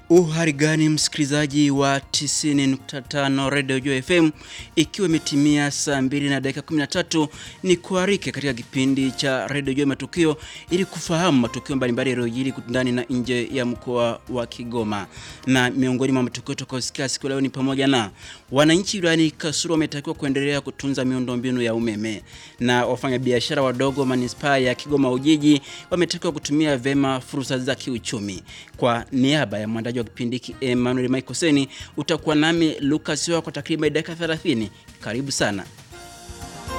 Uhari gani msikilizaji wa 90.5 Radio Jua FM, ikiwa imetimia saa 2 na dakika 13, ni kuarike katika kipindi cha Radio Jua Matukio ili kufahamu matukio mbalimbali yaliyojiri ndani na nje ya mkoa wa Kigoma. Na miongoni mwa matukio tutakayosikia siku leo ni pamoja na wananchi wilayani Kasulu wametakiwa kuendelea kutunza miundombinu ya umeme, na wafanyabiashara wadogo manispaa ya Kigoma Ujiji wametakiwa kutumia vema fursa za kiuchumi. Kwa niaba ya mwandaji wa kipindi hiki Emmanuel Michael Seni, utakuwa nami Lucas Wa kwa takriban dakika 30. Karibu sana.